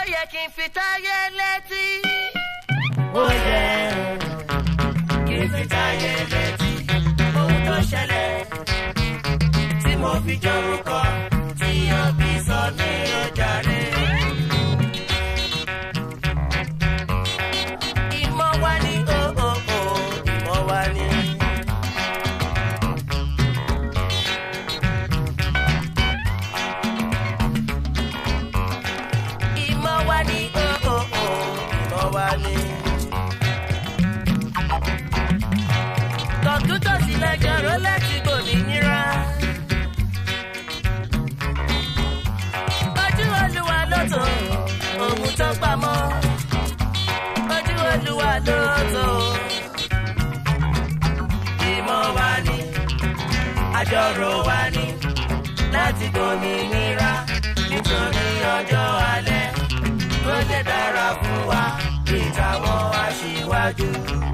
yẹ kí n fi táyé létí. ó yẹ kí n fi táyé létí ohun tó ṣẹlẹ̀ tí mo fi jórúkọ tí òbí sọ ní ọjà rẹ̀. ìmọ̀ wa ni o o o ìmọ̀ wa ni. ìmọ̀ wa ni o o o ìmọ̀ wa ni. kọ̀ǹpútà sí lẹ́jọ́ ró láti gbòmìnira. ojú olúwa ló tó ohun tó pamọ́ ojú olúwa ló tó. ìmọ̀ wa ni àjọrò wa ni láti gbòmìnira nítorí ọjọ́ alẹ́ tó lè dára fún wa bí táwọn aṣíwájú.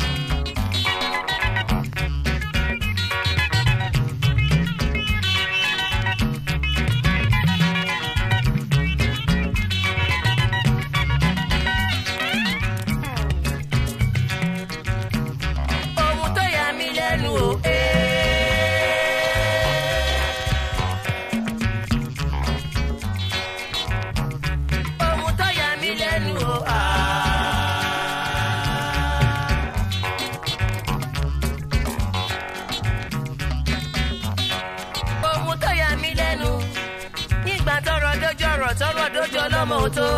ohun tó yà mí lẹ́nu o. ohun tó yà mí lẹ́nu o. ohun tó yà mí lẹ́nu nígbà tọrọ dojú ọ̀rọ̀ tọrọ dojú ọlọ́mọ tó.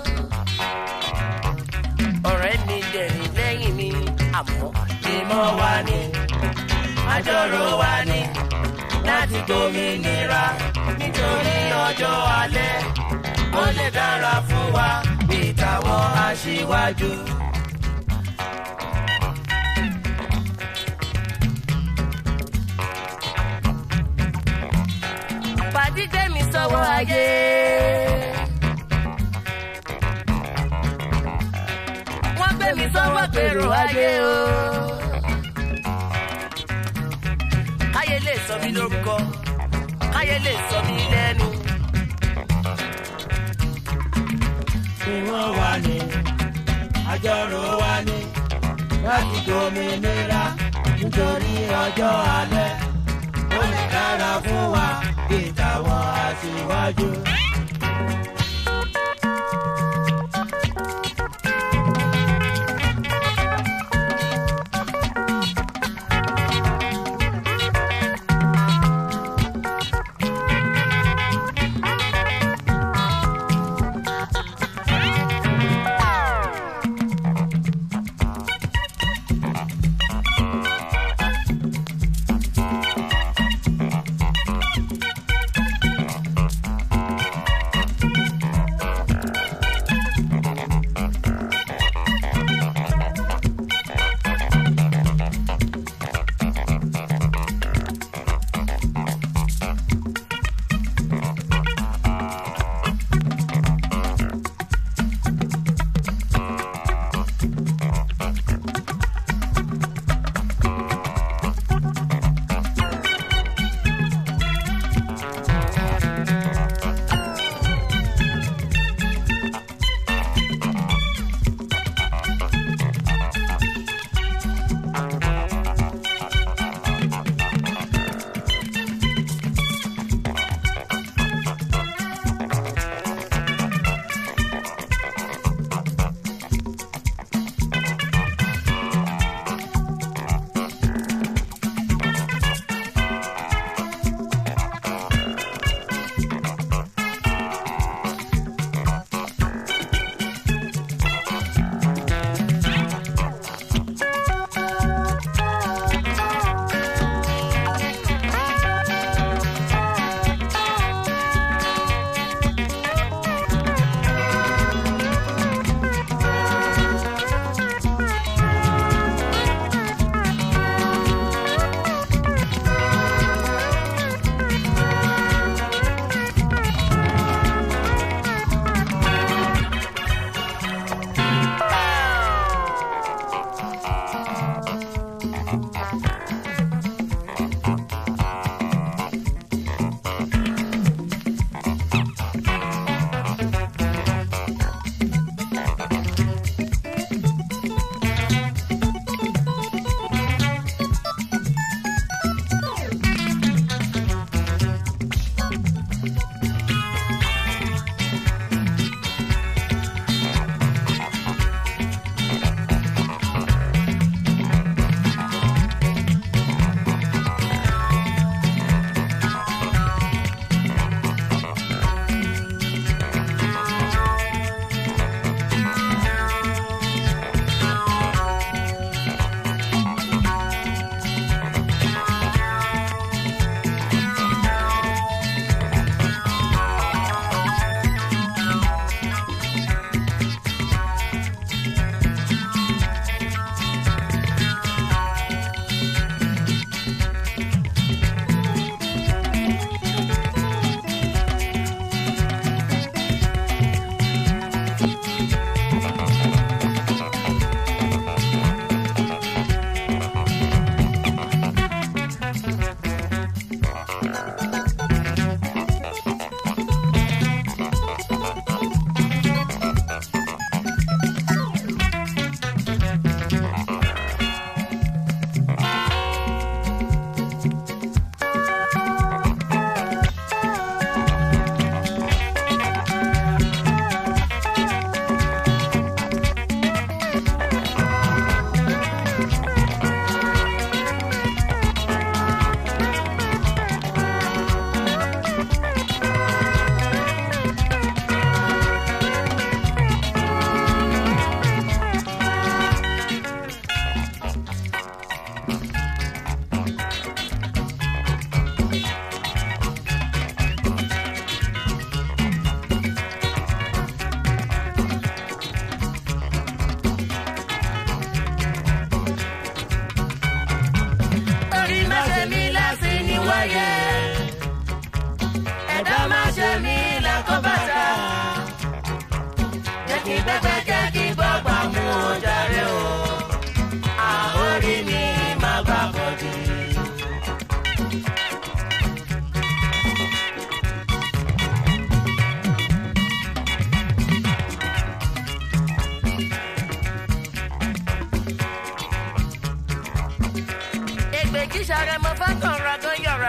ọ̀rẹ́ mi dẹ̀rìn lẹ́yìn mi àmọ́ ìmọ̀ wa ni àjọrò wa ni láti gbòmìnira nítorí ọjọ́ alẹ́ ó lè dára fún wa bí táwọn aṣíwájú. pàdí gbé mi sọ́wọ́ ayé. wọ́n gbé mi sọ́wọ́ pèrò ayé o. káyé lè sọ mí lórúkọ káyé lè sọ mí lẹ́nu. ìmọ̀ wa ni àjọrò wa ni láti gbòmìnira nítorí ọjọ́ alẹ́ ó lè dára fún wa bí táwọn aṣíwájú.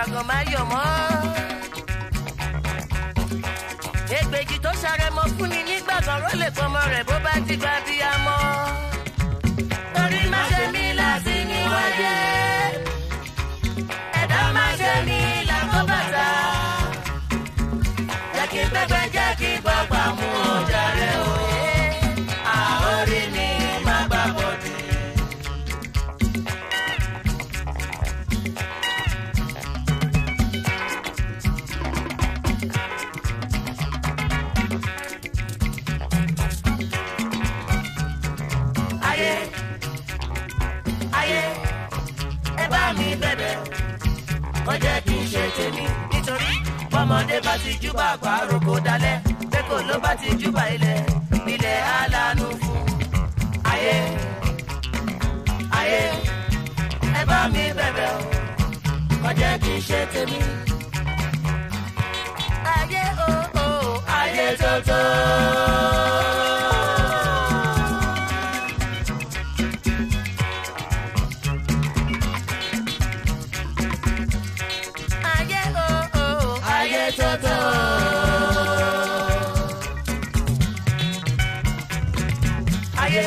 àgàn máa yọ̀ mọ́. ègbèjì tó ṣàrẹ̀mọ fún ni nígbà kan ró lè pọmọ rẹ̀ bó bá ti gba bí a mọ́. torí má ṣe mí láti ní wáyé ẹ̀dá má ṣe mí làkọ́bàtà. jẹ́ kí pẹ́pẹ́ jẹ́ kí gbọ́gbà mú ọjà rẹ̀ òye. àórí mi má gbà bọ̀dì. ayé ayé ẹ bá mi bẹ̀bẹ̀ ó jẹ́ kí n ṣe tèmi nítorí bọ́mọdé bá ti júbà àgbàrò kó dalẹ̀ pẹ́kọ̀ ló bá ti júbà ilẹ̀ ilẹ̀ alánú fún ayé ayé ẹ bá mi bẹ̀bẹ̀ ó jẹ́ kí n ṣe tèmi. ayé o o ayé tótó. ayé o o ayé tótó. ayé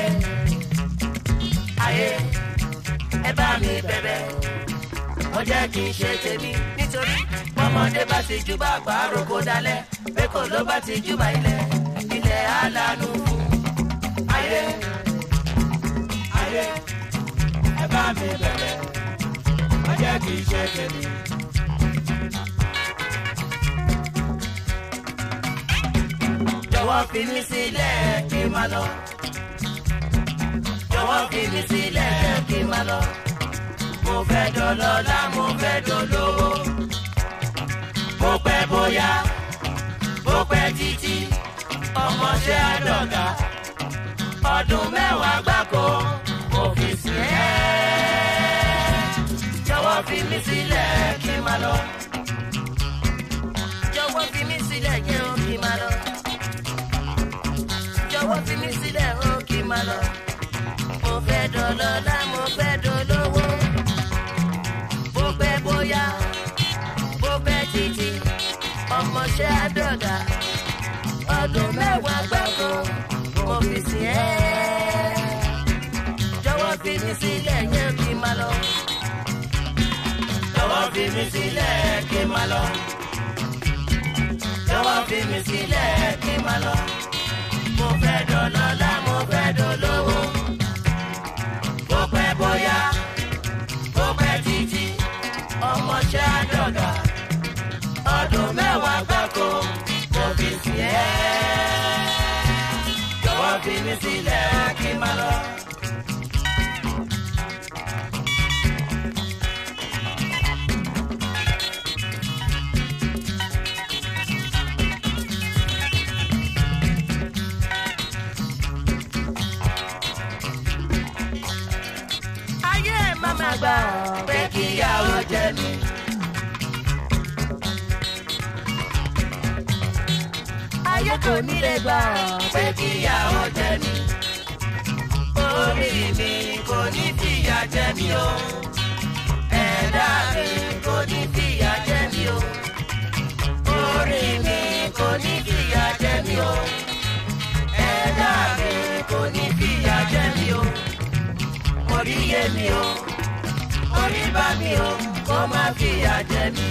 ayé ẹ bá mi bẹ̀bẹ̀ wọ́n jẹ́ kí n ṣe tèmi nítorí bọ́mọdé bá ti júbà àgbàrò kó dalẹ̀ bẹ́kọ̀ ló bá ti júbà ilẹ̀ ilẹ̀ alánú fún ayé ayé ẹ bá mi bẹ̀bẹ̀ wọ́n jẹ́ kí n ṣe tèmi. jọ̀wọ́ fi mí sílẹ̀ kí n máa lọ. jọ̀wọ́ fi mí sílẹ̀ kí n máa lọ. mo fẹ́ dọlọ́lá mo fẹ́ dolówó. bó pẹ́ bóyá bó pẹ́ títí ọmọọṣẹ́ àdọ̀gá. ọdún mẹ́wàá gbáko mo fi sìn ẹ́. jọ̀wọ́ fi mí sílẹ̀ kí n máa lọ. jọ̀wọ́ fi mí sílẹ̀ yẹn ó kí n máa lọ jọ̀wọ́ fi mí sílẹ̀ ó kí n máa lọ. mo fẹ́ dọlọ́lá mo fẹ́ dolówó. bó pẹ́ bóyá bó pẹ́ títí ọmọọṣẹ́ àdọ̀gà. ọdún mẹ́wàá gbáko mo fi sìn ẹ́. jọ̀wọ́ fi mí sílẹ̀ yẹn kí n máa lọ. jọ̀wọ́ fi mí sílẹ̀ kí n máa lọ. jọ̀wọ́ fi mí sílẹ̀ kí n máa lọ mo fẹ́ dọlọ́lá mo fẹ́ dolówó. bó pẹ́ bóyá bó pẹ́ títí ọmọọṣẹ́ àdọ̀gà. ọdún mẹ́wàá gbáko mo fi sí ẹ́. jọ̀wọ́ fi mí sílẹ̀ kí n máa lọ. ayé mama gbà pé kíyàwó jẹ mí. ayé kò ní lè gbà pé kíyàwó jẹ mí. orí mi kò ní fìyà jẹ mí o. ẹ̀dá mi kò ní fìyà jẹ mí o. orí mi kò ní fìyà jẹ mí o. ẹ̀dá mi kò ní fìyà jẹ mí o orí yé mi o orí bá mi o kó má fìyà jẹ mí.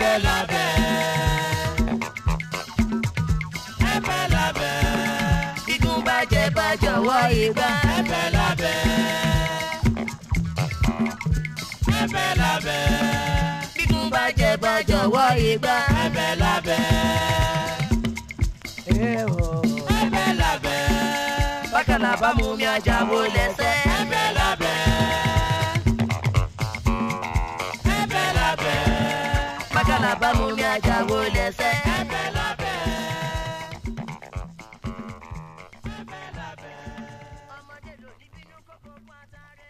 ẹ̀bẹ̀ lábẹ́ ẹ̀bẹ̀ lábẹ́ Bígún bàjẹ́ bá jọ̀wọ́ ìgbà. ẹ̀bẹ̀ lábẹ́ ẹ̀bẹ̀ lábẹ́ Bígún bàjẹ́ bá jọ̀wọ́ ìgbà. ẹ̀bẹ̀ lábẹ́ ẹ̀bẹ̀ lábẹ́ Bákàlà bá mú mi ajá wo lẹ́sẹ̀. ẹ̀bẹ̀ lábẹ́ ẹ̀bẹ̀ lábẹ́ Bákàlà bá mú mi ajá wo lẹ́sẹ̀. ẹ̀bẹ̀ lábẹ́ ẹ̀bẹ̀ lábẹ́. Ọmọdé ló ní bínú kókó fún àtàrẹ.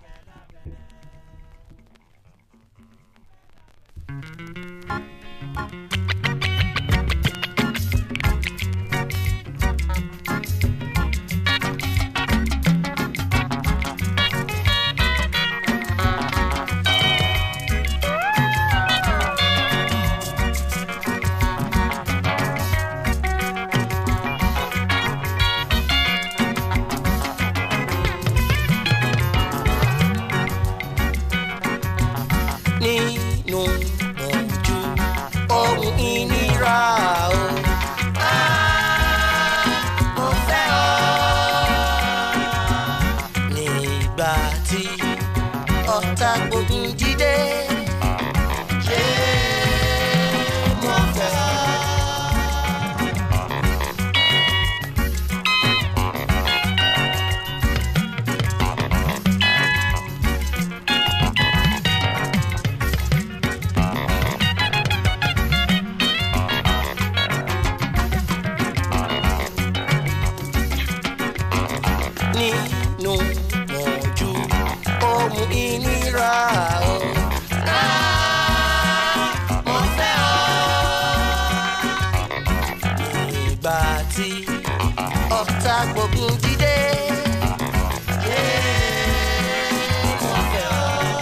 nínú ojú ohun ìnira o. mo fẹ́ ọ. nígbà tí ọ̀tá gbógun jíde. ṣé mo fẹ́ ọ. nínú mọ̀jú ohun ìnira o. mo fẹ́ ọ. nígbà tí ọ̀tá gbógun dìde. mo fẹ́ ọ.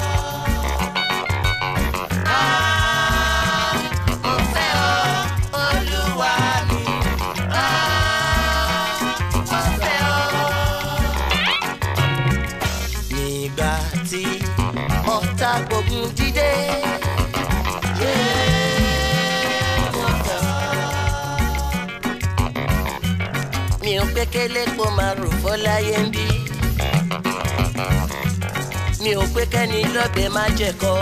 mo fẹ́ ọ, Olúwa mi. mo fẹ́ ọ nígbà tí ọ̀tá gbógun dìde. mi ò pé kélé kó máa rò fọ́ láyé ń bí. mi ò pé kẹ́ni lọ́bẹ̀ má jẹ̀kọ́.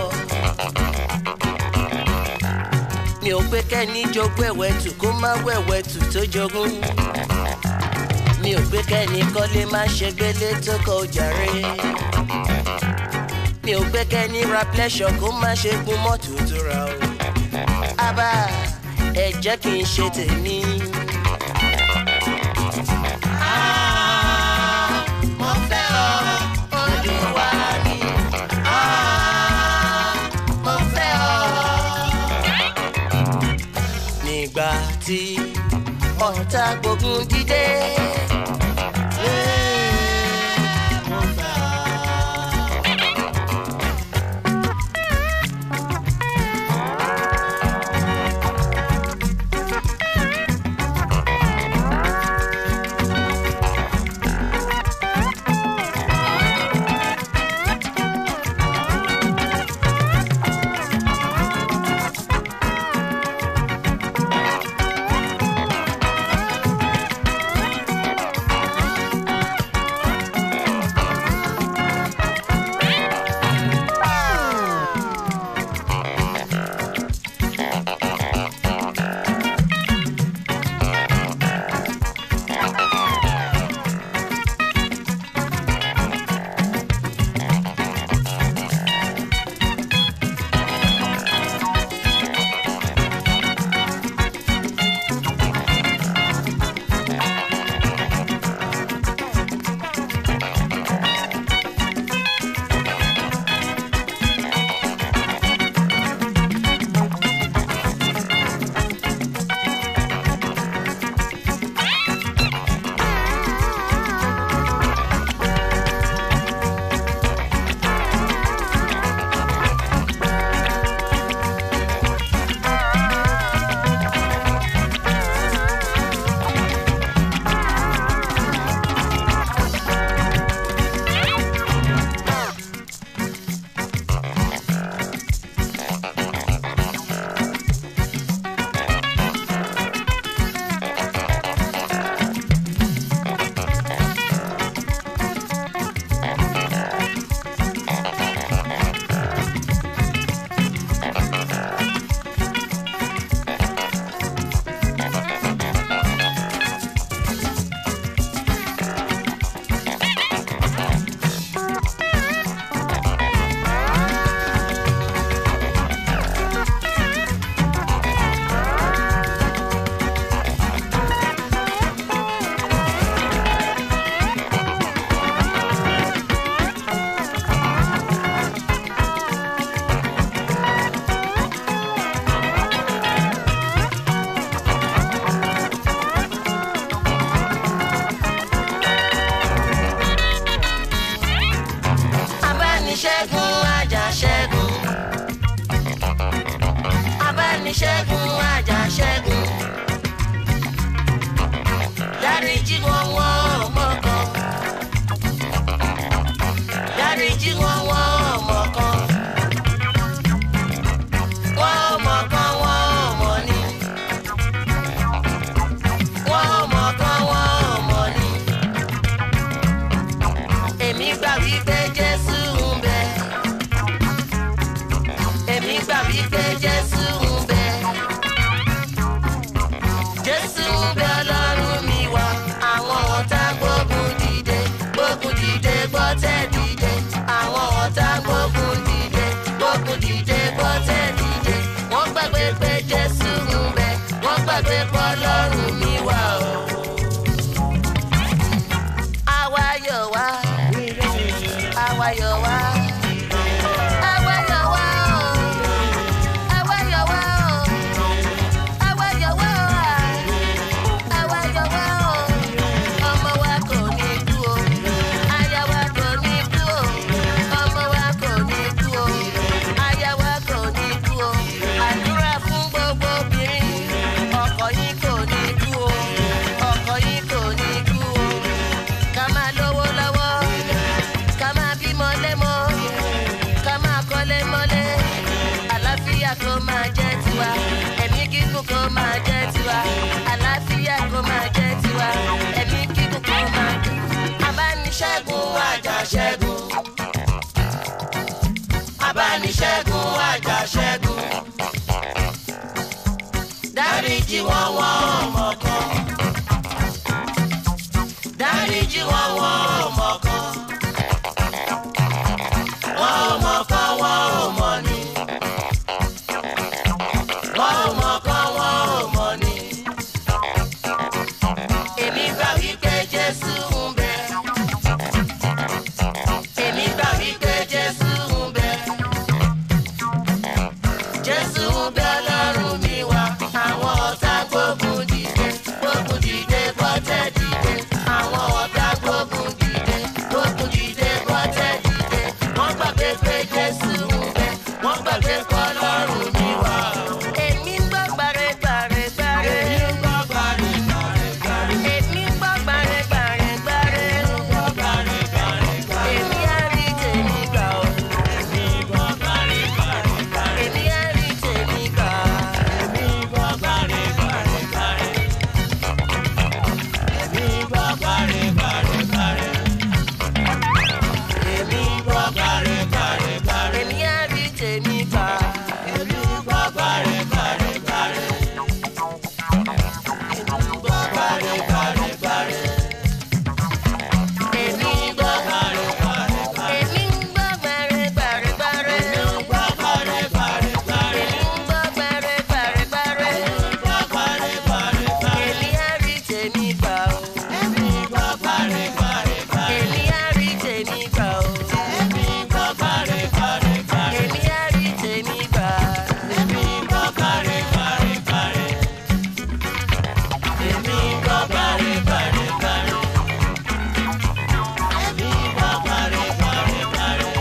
mi ò pé kẹ́ni jogún ẹ̀wẹ̀tù kó má wẹ̀wẹ̀tù tó jogún mi ò pé kẹ́ni kọ́lé má ṣe gbélé tó kọ ojàre. mi ò pé kẹ́ni ra pleasure kó má ṣe gun mọ́tò tó ra o. abá ẹ jẹ́ kí n ṣe tèmi. mo fẹ́ ọ Olúwa mi. mo fẹ́ ọ. nígbà tí ọ̀tá gbógun dìde. mo fẹ́ ọ. abániṣẹ́gun àjàṣẹ́gun dáríjì wọn wọn ọmọ kan dáríjì wọn wọn ọmọ kan wọn ọmọ kan wọn ọmọ ni wọn ọmọ kan wọn ọmọ ni èmi gbà wípé jésù ń bẹ èmi gbà wípé jésù ń bẹ jésù ń bẹ ọlọ́run mi wá àwọn ọ̀tá gbógun dìde gbógun dìde gbọ́tẹ̀ dìde àwọn ọ̀tá gbógun dìde gbógun dìde gbọ́tẹ̀ dìde wọ́n gbàgbé pé jésù ń bẹ wọ́n gbàgbé pé ọlọ́run mi wá o. àwa yọ̀ wá àwa yọ̀ wá. Àwa yọ̀ wá o. Àwa yọ̀ wá o. Àwa yọ̀ wá o. Àwa yọ̀ wá o. Ọmọ wa kò ní kú o. Aya wa kò ní kú o. Ọmọ wa kò ní kú o. Aya wa kò ní kú o. Àdúrà fún gbogbo obìnrin. Ọkọ yín kò ní kú o. Ọkọ yín kò ní kú o. Ká máa lówó lọ́wọ́. Ká máa bímọ lẹ́mọ́ ká máa kọ́lé mọ́lé àlàáfíà kó máa jẹ́ tiwa ẹ̀mí gígùn kó máa jẹ́ tiwa àlàáfíà kó máa jẹ́ tiwa ẹ̀mí gígùn kó máa jẹ́ abániṣẹ́gun àjàṣẹ́gun abániṣẹ́gun àjàṣẹ́gun dáríjì wọn wọn ọmọ kan dáríjì wọn wọn ọmọ kan wọn ò mọ̀ kan wọn ò mọ̀ ni. wọn ò mọ̀ kan wọn ò mọ̀ ni. èmi gbà wípé jésù ń bẹ. èmi gbà wípé jésù ń bẹ. jésù ń bẹ ọlọ́run mi wá. àwọn ọ̀tá gbógun dìde gbógun dìde bọ́tẹ̀ dìde. àwọn ọ̀tá gbógun dìde gbógun dìde bọ́tẹ̀ dìde. wọ́n gbàgbé pé jésù ń bẹ. wọ́n gbàgbé pé ọlọ́run mi wá. èmi ń gbọ́ gbàrẹ́gbàrẹ́gbàrẹ́. èmi ń gbọ́ gbàrẹ́gbàrẹ́gbàrẹ́. èmi ń gbọ́ gbàrẹ́gbàrẹ́gbàrẹ́. èmi á rí tèmi gbà ó. èmi á rí tèmi gbà. èmi ń gbọ́ gbàrẹ́gbàrẹ́gbàrẹ́. èmi á rí tèmi gbà. èmi ń gbọ́ gbàrẹ́gbàrẹ́gbàrẹ́. èmi ń gbọ́ gbàrẹ́gbàrẹ́gbàrẹ́. èmi ń gbọ́ gbàrẹ́gbàrẹ́gbàrẹ́. èmi ń gbọ́ gbàrẹ́gbàrẹ́gbàrẹ́. èmi ń gbọ́ gbàrẹ́gbàrẹ́gbàrẹ́. èmi ń gbọ́ gbàrẹ́gbàrẹ́gbàrẹ́. èmi ń gbọ́ gbàrẹ́gbàrẹ́gbàrẹ́. èmi á rí tèmi gbà ó. èmi ń gbọ́ gbàrẹ́gbàrẹ́gbàrẹ́. èmi á rí tèmi gbà ó. èmi ń gbọ́ gbàrẹ́gbàrẹ́gbàrẹ́. èmi á rí tèmi gbà. èmi ń gbọ́ gbàrẹ́gbàrẹ́gbàrẹ́. èmi ń gbọ́ gbàrẹ́gbàrẹ́gbàrẹ́. èmi ń gbọ́ gbàrẹ́gbàrẹ́gbàrẹ́.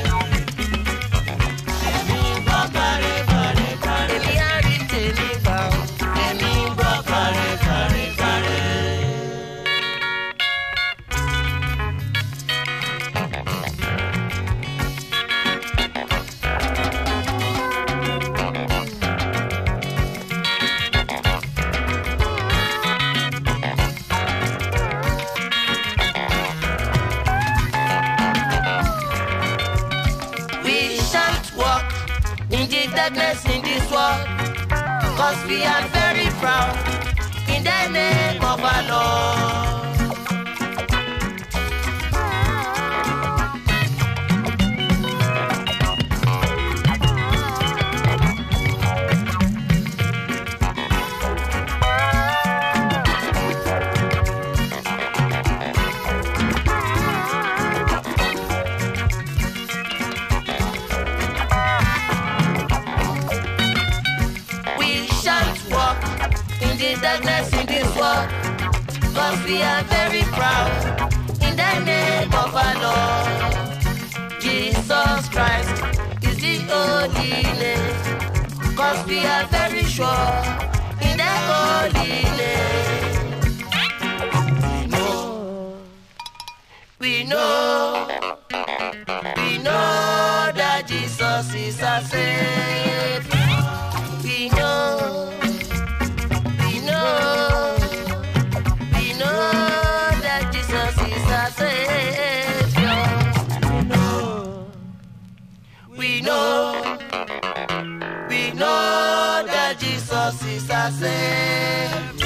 èmi ń gbọ́ gbàrẹ́gbàrẹ́gbàrẹ́. èmi á rí tèmi gbà ó. èmi ń gbọ́ gbàrẹ́gbàrẹ́gbàrẹ́. We shan't walk in the darkness in this world, cause we are very proud in the name of our Lord. We shan't walk in the darkness in this world, cause we are very proud in the name of our Lord. Jesus Christ is the only name, cause we are very sure. before in the holy name. We know, we know that Jesus is our Savior. We know, we know, we know that Jesus is our Savior. We know, we know that Jesus is our Savior.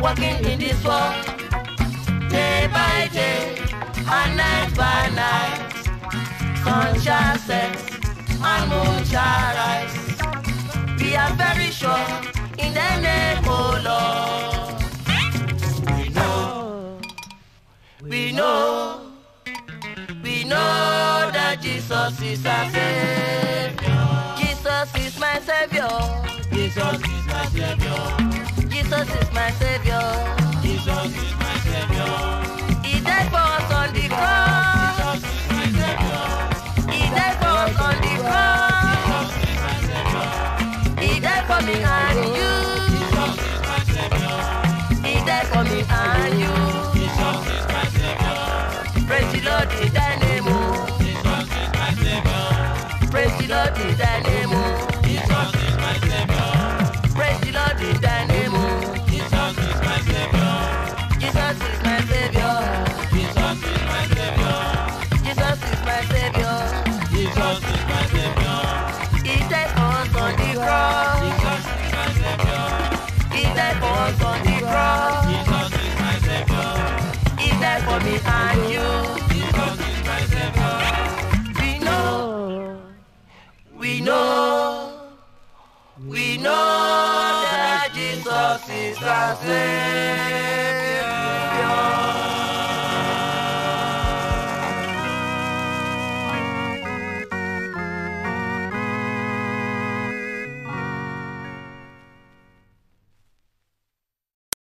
walking in this world day by day and night by night. Sun shall set and moon shall rise. We are very sure in the name of Lord. We know, we know, we know that Jesus is our Savior. Jesus is my Savior. Jesus is my Savior. Jesus is my Savior. Jesus is my Savior. He died for us on the cross. Jesus is my Savior. He died for us on the cross. Jesus is my Savior. He died for me and you. Jesus is my Savior. He died for me and you. Jesus is my Savior. Praise the Lord in thy name. oh. Jesus is my Savior. Praise the Lord in thy name. oh. Jesus is my Savior. Praise the Lord in thy name. oh. Jesus is my Savior. Jesus is my Savior. Jesus is my Savior. Jesus is my Savior. Jesus is my Savior. He died for us on the cross. Jesus is my Savior. He died for us on the cross. Jesus is my Savior. He died for me and you. Jesus is my Savior. We know, we know, we know that Jesus is our Savior.